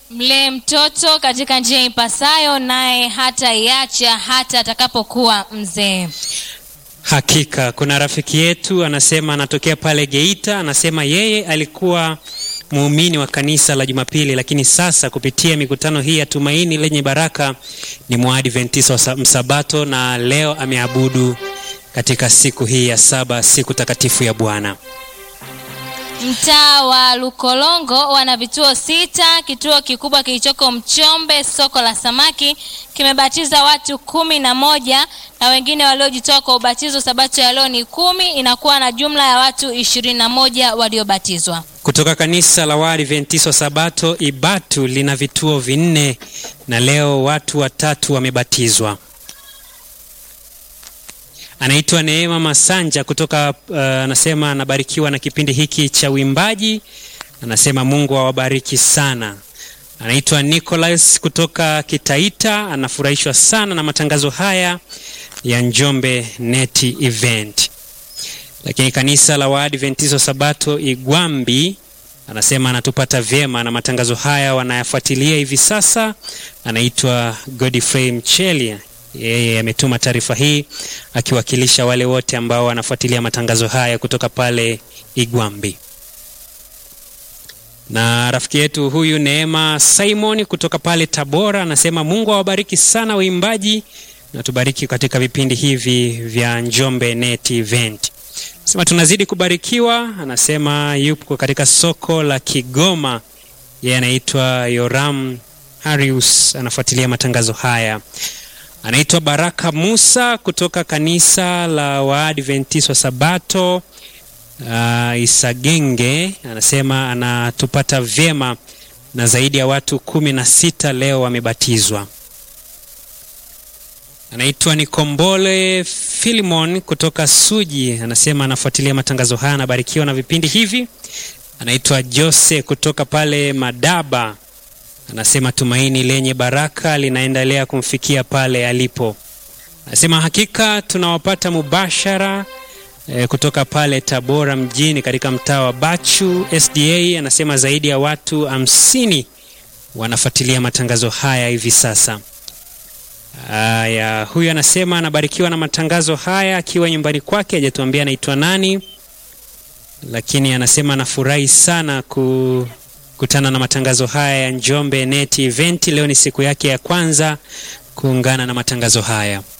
Mlee mtoto katika njia ipasayo, naye hataiacha hata atakapokuwa mzee. Hakika kuna rafiki yetu anasema, anatokea pale Geita, anasema yeye alikuwa muumini wa kanisa la Jumapili, lakini sasa kupitia mikutano hii ya Tumaini Lenye Baraka ni mwaadventista wa Msabato, na leo ameabudu katika siku hii ya saba, siku takatifu ya Bwana. Mtaa wa Lukolongo wana vituo sita. Kituo kikubwa kilichoko Mchombe, soko la samaki, kimebatiza watu kumi na moja na wengine waliojitoa kwa ubatizo sabato ya leo ni kumi. Inakuwa na jumla ya watu ishirini na moja waliobatizwa. Kutoka kanisa la Waadventista wa Sabato Ibatu lina vituo vinne na leo watu watatu wamebatizwa. Anaitwa Neema Masanja kutoka anasema, uh, anabarikiwa na kipindi hiki cha uimbaji. Anasema Mungu awabariki sana. Anaitwa Nicholas kutoka Kitaita, anafurahishwa sana na matangazo haya ya Njombe Neti Event. Lakini kanisa la Waadventista Sabato Igwambi anasema anatupata vyema na matangazo haya wanayafuatilia hivi sasa. Anaitwa Godfrey Mcheli yeye ametuma taarifa hii akiwakilisha wale wote ambao wanafuatilia matangazo haya kutoka pale Igwambi. Na rafiki yetu huyu Neema Simon kutoka pale Tabora anasema Mungu awabariki sana waimbaji na tubariki katika vipindi hivi vya Njombe Net Event. Anasema tunazidi kubarikiwa. Anasema yupo katika soko la Kigoma, yeye anaitwa Yoram Harius, anafuatilia matangazo haya anaitwa Baraka Musa kutoka kanisa la Waadventista wa Sabato uh, Isagenge, anasema anatupata vyema na zaidi ya watu kumi na sita leo wamebatizwa. Anaitwa Nikombole Filimon kutoka Suji, anasema anafuatilia matangazo haya, anabarikiwa na vipindi hivi. Anaitwa Jose kutoka pale Madaba anasema tumaini lenye baraka linaendelea kumfikia pale alipo. Anasema hakika tunawapata mubashara e, kutoka pale Tabora mjini katika mtaa wa Bachu SDA. Anasema zaidi ya watu hamsini wanafuatilia matangazo haya hivi sasa. Haya, huyu anasema anabarikiwa na matangazo haya akiwa nyumbani kwake, hajatuambia anaitwa nani, lakini anasema anafurahi sana ku kutana na matangazo haya ya Njombe Net Event. Leo ni siku yake ya kwanza kuungana na matangazo haya.